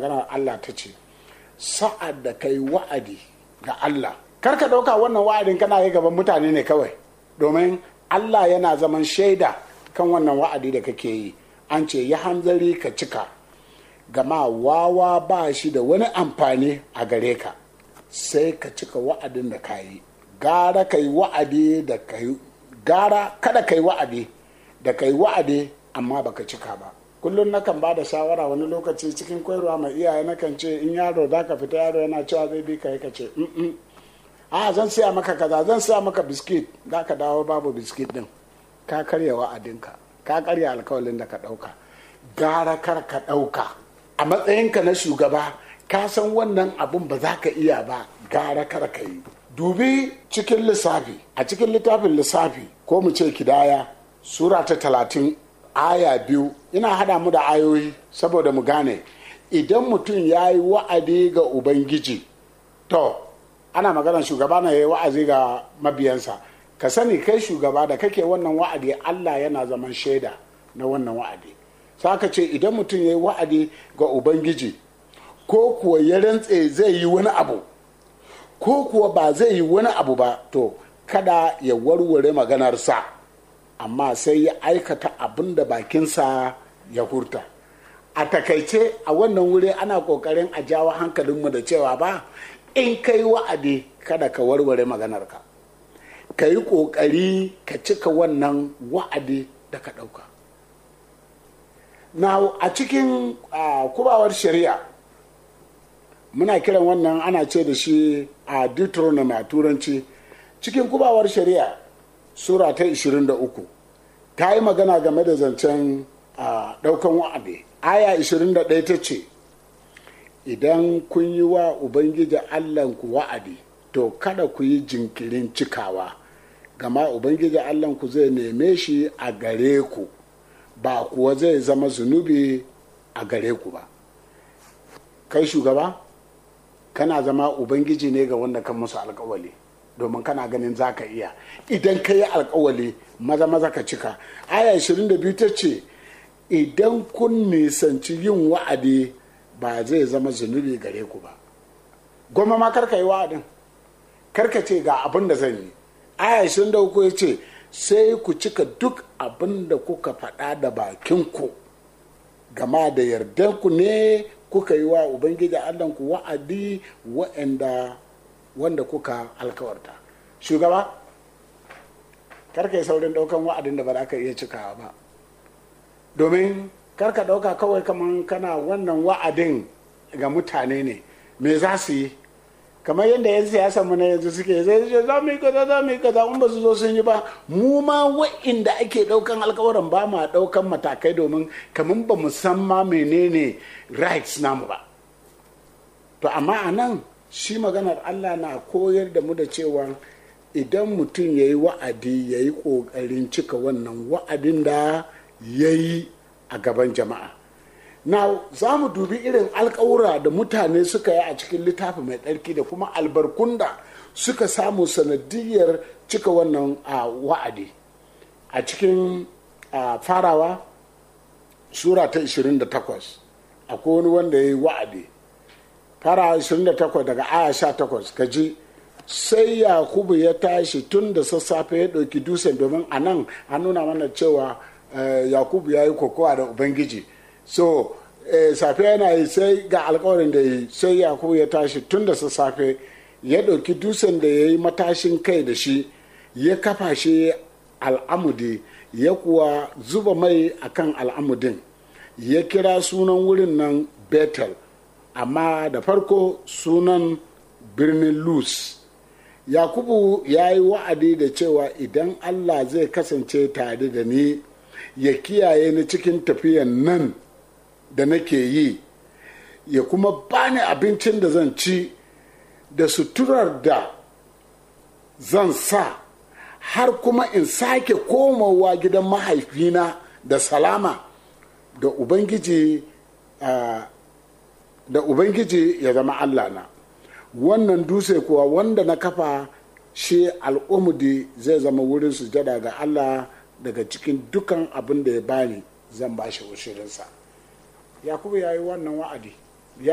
maganar Allah ta ce sa'ad da kai wa'adi ga Allah kar ka ɗauka wannan wa'adin kana yi gaban mutane ne kawai domin Allah yana zaman shaida kan wannan wa'adi da kake yi an ce ya hanzari ka cika gama wawa ba shi da wani amfani a gare ka sai ka cika wa'adin da ka yi gara ka yi wa'adi da ka yi gara kada ka yi wa'adi da ka yi wa'adi amma baka cika ba kullum nakan ba da shawara wani lokaci cikin koyarwa mai iyaye nakan ce in yaro za ka fita yaro yana cewa zai bi ka yi ka ce a zan siya maka kaza zan siya maka biskit za ka dawo babu biskit din ka karya wa'adinka ka karya alkawalin da ka ɗauka gara kar ka ɗauka a matsayinka na shugaba ka san wannan abun ba za ka iya ba gara kar ka yi dubi cikin lissafi a cikin littafin lissafi ko mu ce kidaya sura ta talatin aya biyu ina hada mu da ayoyi saboda mu gane idan mutum ya yi wa'adi ga ubangiji to ana magana shugaba na yi wa'azi ga mabiyansa ka sani kai shugaba da kake wannan wa'adi allah yana zaman shaida na wannan wa'adi saka ce idan mutum ya yi wa'adi ga ubangiji ko kuwa ya rantse zai yi wani abu ko kuwa ba zai yi wani abu ba to kada ya warware maganarsa amma sai ya aikata abin da bakinsa ya hurta a takaice a wannan wuri ana kokarin a jawo hankalinmu da cewa ba in ka yi wa'adi kada ka warware maganarka ka yi kokari ka cika wannan wa'adi da ka ɗauka na a cikin kubawar shari'a muna kiran wannan ana ce da shi a deuteronomy a turanci cikin kubawar shari'a sura ta 23 ta yi magana game da zancen daukan wa'adi aya 21 ta ce idan kun yi wa ubangiji allahnku wa'adi to kada ku yi jinkirin cikawa gama ubangiji allahnku zai neme shi a gare ku ba kuwa zai zama zunubi a gare ku ba kai shugaba kana zama ubangiji ne ga wanda kan musu alkawali domin kana ganin za ka iya idan ka yi alkawali maza maza ka cika aya 22 ta ce idan kun nisanci yin wa'adi ba zai zama zunubi gare ku ba goma ma karka yi wa'adin karka ce ga abin da zan yi aya 23 ya ce sai ku cika duk abin da kuka faɗa da bakinku gama da yardanku ne kuka yi wa ubangiji allahnku wa'adi wa'anda wanda kuka alkawarta shugaba karka yi saurin daukan wa'adin da ba za ka iya cikawa ba domin karka dauka kawai kaman kana wannan wa'adin ga mutane ne me za su yi kamar yadda yan siyasa mu na yanzu suke zai ce za mu yi kaza za mu yi kaza in ba su zo sun yi ba mu ma wa'inda ake daukan alkawarin ba ma daukan matakai domin kamar ba mu san ma menene rights namu ba to amma a nan shi maganar Allah na koyar da mu da cewa idan mutum ya yi wa'adi ya yi ƙoƙarin cika wannan wa'adin da ya yi a gaban jama'a na za mu dubi irin alkawura da mutane suka yi a cikin littafi mai tsarki da kuma albarkun da suka samu sanadiyar cika wannan wa'adi a cikin farawa sura ta 28 akwai wani wanda ya yi wa'adi fara 28 daga aya 18 ka ji sai yakubu ya tashi tun da sassafe ya ɗauki dusen domin a nan an nuna mana cewa yakubu ya yi kokowa da ubangiji so safe yana yi sai ga alkawarin da yi sai yakubu ya tashi tun da sassafe ya ɗauki dusen da ya yi matashin kai da shi ya kafa shi al'amudi ya kuwa zuba mai akan al'amudin ya kira sunan wurin nan betel amma da farko sunan birnin luz yakubu ya yi wa'adi da cewa idan allah zai kasance tare da ni ya kiyaye ni cikin tafiyan nan da nake yi ya kuma bani abincin da zan ci da suturar da zan sa har kuma in sake komowa gidan mahaifina da salama da ubangiji uh, da ubangiji ya zama allah na wannan dutse kuwa wanda na kafa shi al'umudi zai zama wurin sujada ga allah daga cikin dukan abin da ya bani zan ba shi ushirinsa yakubu ya yi wannan wa'adi